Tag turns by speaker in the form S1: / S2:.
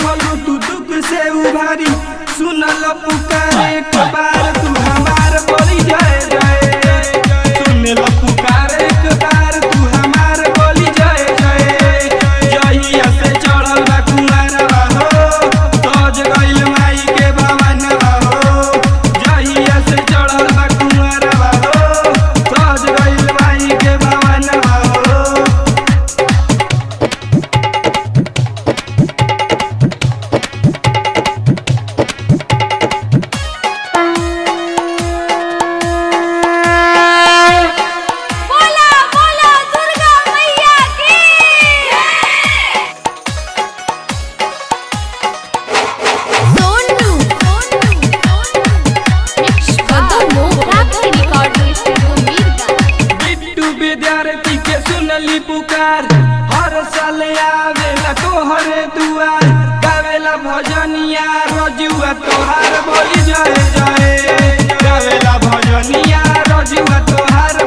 S1: दिहलू तू दुख से उभारी सुनल पुकार एक बार तू हमार बोली जय जय सुनल पुकार एक बार तू हमार बोली जय जय जहिया से चढ़ल बा कुंवारवा हो सज गइल माई के भवनवा हो जहिया से चढ़ल बा कुंवारवा हो सज गइल माई के भवनवा हो
S2: बोला बोला दुर्गा मैया की सोनू सोनू राखी रिकॉर्डिंग स्टूडियो मीरगंज
S1: बिट्टू विद्यार्थी के सुनली पुकार हर साल आवेला तोहरे दुआर गावेला भजनिया रजुआ तोहार बोली जय जय गावेला भजनिया रजुआ तोहार